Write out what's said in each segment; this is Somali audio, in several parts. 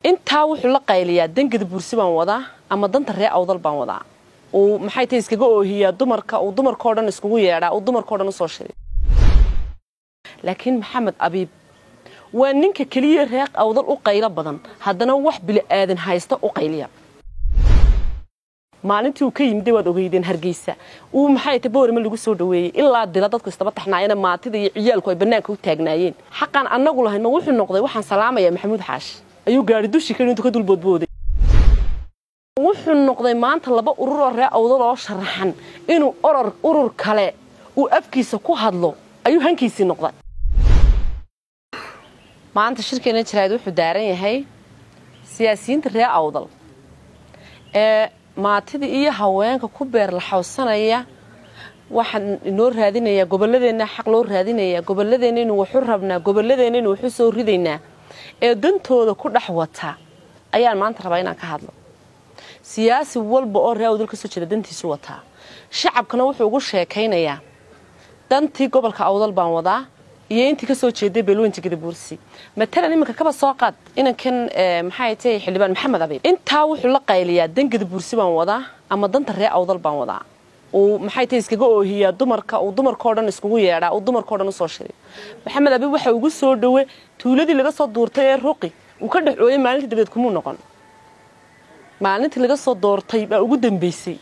intaa wuxuu la qayliyaa dangada buursi baan wadaa ama danta ree awdal baan wadaa uu maxay tahay iskaga oohiyaa dumarka uu dumarkao dhan iskugu yeedhaa uu dumarkao dhan usoo shiray laakiin maxamed abiib waa ninka keliya reeq awdal u qaylo badan haddana wax bili'aadan haysta u qayliya maalintii uu ka yimidde waad ogeydeen hargeysa uu maxay ta boorima lagu soo dhaweeyey ilaa dila dadku istaba taxnaayeen maatida iyo ciyaalku ay bannaanka u taagnaayeen xaqaan annagu lahayn ma wuxuu noqday waxaan salaamayaa maxamuud xaashi ayuu gaari dushi kale intuu ka dulboodbooday wuxuu noqday maanta laba ururoo ree awdal oo sharaxan inuu oror urur kale uu afkiisa ku hadlo ayuu hankiisii noqday maanta shirkeena jaraad wuxuu daaran yahay siyaasiyiinta ree awdal ee maatida iyo haweenka ku beerlaxawsanaya waxaan inoo raadinayaa gobolladeenna xaq loo raadinayaa gobolladeenna inu waxu rabnaa gobolladeenna inu waxu soo ridaynaa ee dantooda ku dhex wata ayaan maanta rabaa inaan ka hadlo siyaasi walba oo ree awdal ka soo jeeda dantiisu wataa shacabkana wuxuu ugu sheekaynayaa dantii gobolka awdal baan wadaa iyo intii ka soo jeeday beelweynta gadabuursi matalan iminka kaba soo qaad inankan maxay tahay xildhibaan maxamed abiib intaa wuxuu la qayliyaa dan gadabuursi baan wadaa ama danta ree awdal baan wadaa uu maxay tahay iskaga oohiyaa dumarka uu dumarkao dhan iskugu yeedhaa uu dumarkao dhan usoo shiray maxamed abiib waxa ugu soo dhowe tuuladii laga soo duurtay ee ruqi uu ka dhex ooyay maalintii dabeed kumuu noqon maalintii laga soo doortay baa ugu dambaysay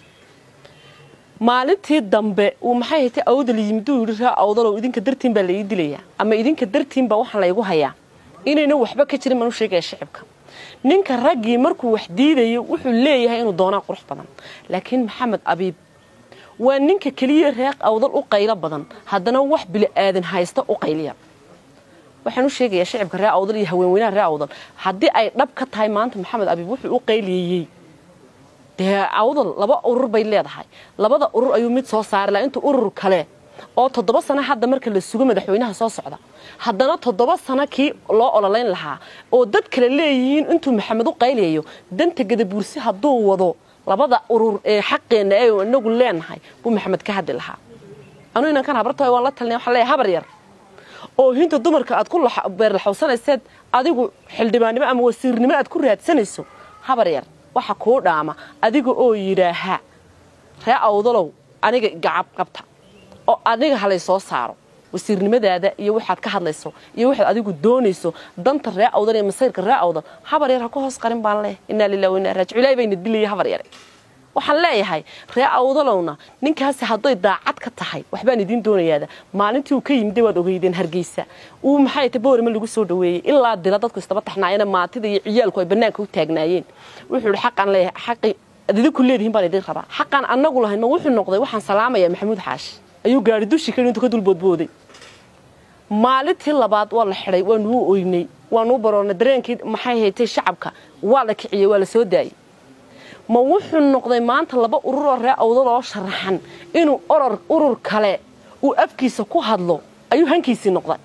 maalintii dambe uu maxay haytay awdal yimid uu yidhi raa awdalow idinka dartiin baa laii dilayaa ama idinka dartiin baa waxaan laygu hayaa inayna waxba ka jirin baan u sheegaya shicibka ninka raggii markuu wax diidayo wuxuu leeyahay inuu doonaa qurux badan laakiin maxamed abiib waa ninka keliya reeq awdal u qaylo badan haddana wax bili'aadan haysta u qayliya waxaan u sheegayaa shicibka ree awdal iyo haweenweynaha ree awdal haddii ay dhab ka tahay maanta maxamed abiib wuxuu u qayliyeyey dee awdal laba urur bay leedahay labada urur ayuu mid soo saari laha intuu urur kale oo toddoba sano hadda marka la sugo madaxweynaha soo socda haddana toddoba sano kii loo ololayn lahaa oo dad kale leeyihiin intuu maxamed u qayliyayo danta gadabuursi hadduu wado labada urur ee xaqeenna ee inagu leenahay buu maxamed ka hadli lahaa anuu inankan habarta waan la talinay waxaan leeyahay habar yar oo hinta dumarka aad ku beerlaxawsanayseed adigu xildhibaannimo ama wasiirnimo aad ku raadsanayso habar yar waxa kuu dhaama adiga oo yidhaaha ree awdalow aniga gacab qabta oo aniga halay soo saaro wasiirnimadaada iyo waxaad ka hadlayso iyo waxaad adigu doonayso danta ree awdal iyo masayrka ree awdal habar yar ha ku hoos qarin baan leeyahay innaa lillahi wa innaa raajic ilaahay bayna dilaya habar yare waxaan leeyahay ree awdalowna ninkaasi hadday daacad ka tahay waxbaan idiin doonayaada maalintii uu ka yimidde waad ogeydeen hargeysa uu maxay ta boorima lagu soo dhaweeyey ilaa dila dadku istaba taxnaayeen maatida iyo ciyaalku ay bannaanka u taagnaayeen wuxuu ihi xaqaan leeyahay xaqi ad idinku leedihiin baan idin rabaa xaqaan annagu lahayn ma wuxuu noqday waxaan salaamayaa maxamuud xaashi ayuu gaari dushi kale intuu ka dulboodbooday maalintii labaad waa la xidhay waanuu oynay waanuu baroornay dareenkii maxay haytay shacabka waa la kiciyey waa la soo daayey ma wuxuu noqday maanta laba ururoo ree awdal oo sharaxan inuu oror urur kale uu afkiisa ku hadlo ayuu hankiisii noqday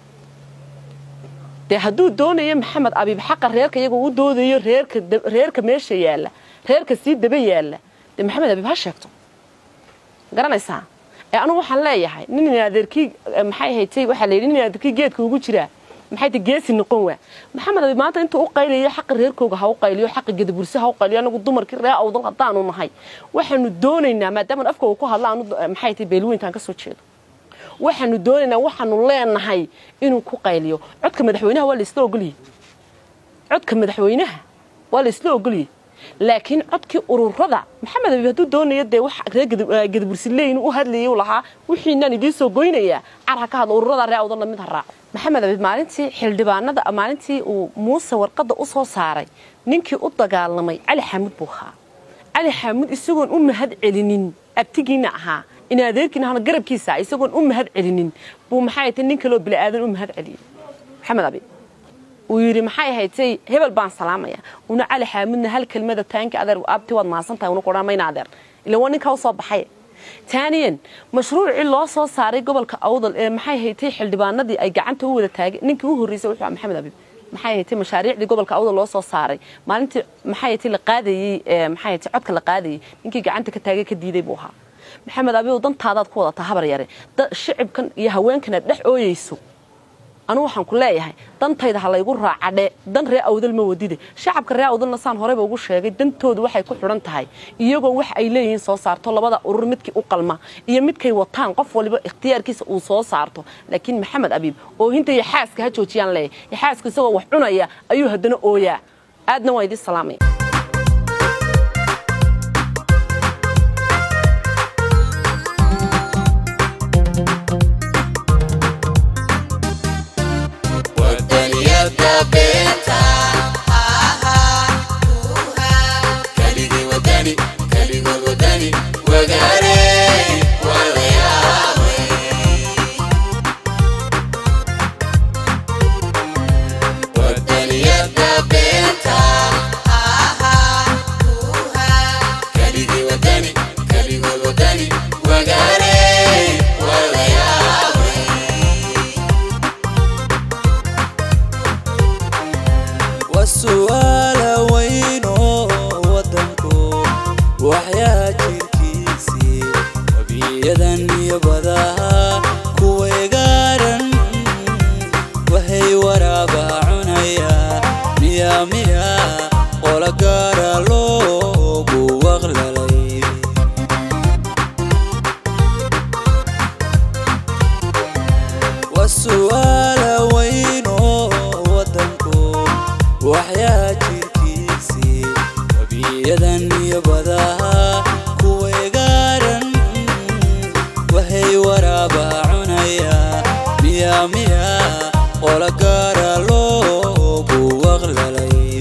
dee hadduu doonayo maxamed abiib xaqa reerka iyaga u doodayo reerka meesha yaalla reerka sii daba yaalla dee maxamed abiib ha sheegto garanaysaa ee anugu waxaan leeyahay nin adeerkii maxay haytay waxaa layidhi nin adeerkii geedka ugu jiraa maxay ta geesi noqon waa maxamed abiib maanta intuu u qaylayo xaqa reerkooga ha u qayliyo xaqa gadabursi ha u qayliyo anagu dumarkii ree awdal haddaanu nahay waxaanu doonaynaa maadaama afkooga ku hadla anu maxay tay beelweyntaan ka soo jeedo waxaanu doonaynaa waxaanu leenahay inuu ku qayliyo codka madaxweynaha waa laisla ogoliyey codka madaxweynaha waa laisla ogoliyey laakiin codkii ururada maxamed abiib hadduu doonayo dee wax reer gadabursi leeyin u hadlayay u lahaa wixiinaan idiin soo goynayaa car ha ka hadlo ururada ree awdalna mid ha raaco maxamed abiib maalintii xildhibaanada maalintii uu muuse warqadda u soo saaray ninkii u dagaalamay cali xaamud buu ahaa cali xaamud isagoon u mahad celinin abtigiina ahaa in adeerkiina ahna garabkiisa isagoon u mahad celinin buu maxay tay nin kaloo bili'aadan u mahad celiyey maxamed abiib uu yidhi maxay haytay hebel baan salaamaya una cali xaamudna hal kelmada taanka adeer abti waad mahadsan tahay una ku odhan mayna adeer ila waa ninkaa u soo baxay taaniyan mashruucii loo soo saaray gobolka awdal ee maxay haytay xildhibaanadii ay gacanta u wada taagay ninkii u horreysay wuxuu maxamed abiib maxay haytay mashaariicdii gobolka awdal loo soo saaray maalintii maxay haytay la qaadayey maxay haytay codka la qaadayey ninkii gacanta ka taagay ka diiday buu ahaa maxamed abiib dantaadaad ku wadataa habar yare shicibkan iyo haweenkana dhex ooyeyso anugu waxaan ku leeyahay dantayda ha laygu raacadhe dan ree awdal ma wadide shacabka ree awdalna saan horeyba ugu sheegay dantoodu waxay ku xidhan tahay iyagoo wax ay leeyihiin soo saarto labada urur midkii u qalma iyo midkay wataan qof waliba ikhtiyaarkiisa uu soo saarto laakiin maxamed abiib oohinta iyo xaaska ha joojiyaan leeyahay xaaska isagoo wax cunaya ayuu haddana ooyaa aadna waa idin salaamaya wadaniyada beenta kaligii wadani kaligood wadani wagaare walayaabay wadaniyada beenta kaligii wadani kaligood wadani wagaare walayaabay waa su'aala weyn oo waddanku waxyaa jirkiisii wabiyadan iyo badaha kuway gaaran waxay waraaba cunaya miya miya qola gaara loogu waqlalay waa su'aala weyn oo waddanku waxyaa jirkiisii wabiyadan iyo badaha kuway gaaran waxay waraaba cunaya miya miya qola gaara loogu waqlalay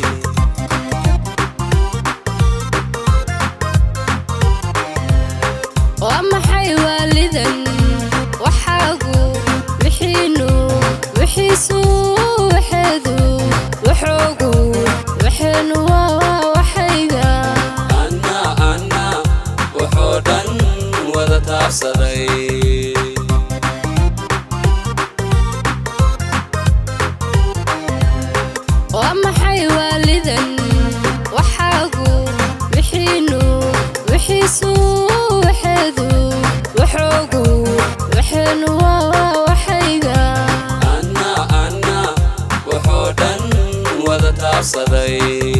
waa maxay waalidan waxaagu wixiinu wixiisu waxeedu waxoogu waxeenu waa waxayga anna anna wuxuu dhan wada taabsaday waa maxay waalidan waxaagu wixiinu wixiisu waxeedu waxoogu waxeenu waa waxayga anna anna wuxuu dhan wada taabsaday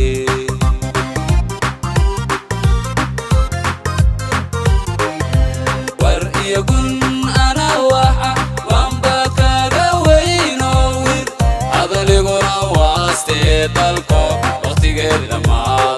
war iyo gun ana waxa waanba kaga weynoo wir hadaliguna waastee dalko wakhtigeed dhammaad